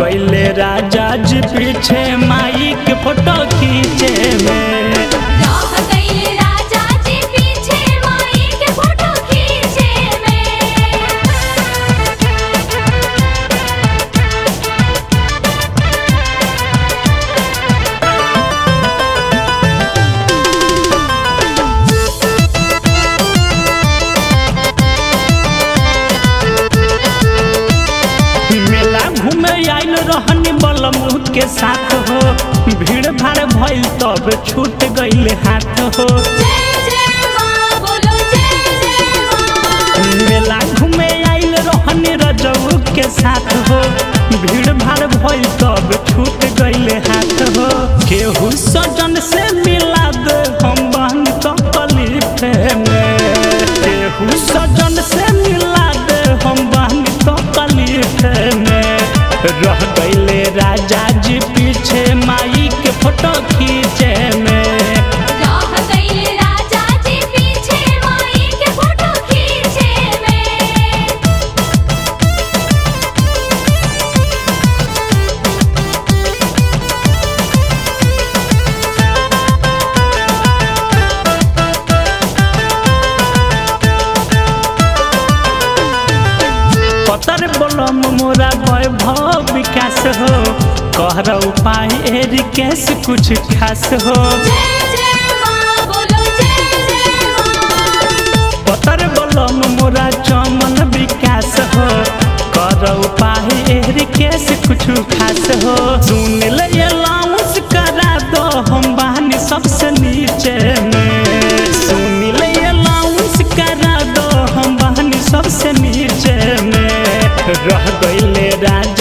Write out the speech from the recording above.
गईले राजा जी पीछे माई के फोटो खींचे में रह गइल राजा जी पीछे माई के फोटो खींचे में मेला घूमे आइल रहनी बलमू के साथ हो भीड़ भाड़ भइल तब छूट गइल हाथ हो जय जय मां बोलो जय जय मां मेला घूमे आइल रहनी रजऊ के साथ हो भीड़ भाड़ भइल तब छूट गइल हाथ हो केहू सजन से मिला दे हम बहन तकलीफ में केहू सजन से मिला दे हम बहन तकलीफ में रह गइले राजा जी पीछे माई के फोटो खींचे में रह गइल राजा जी पीछे माई के फोटो खींचे में पतर बोलम मोरा वैभव विकास हो कहर उपाय एरी कैस कुछ खास हो जय जय मां बोलो जय जय मां पतर बोलम मोरा चमन विकास हो कर उपाय एरी कैस कुछ खास हो सुन ले अलाउंस करा दो हम बहानी सबसे नीचे में सुन ले अलाउंस करा दो हम बहानी सबसे नीचे में रह गइले राजा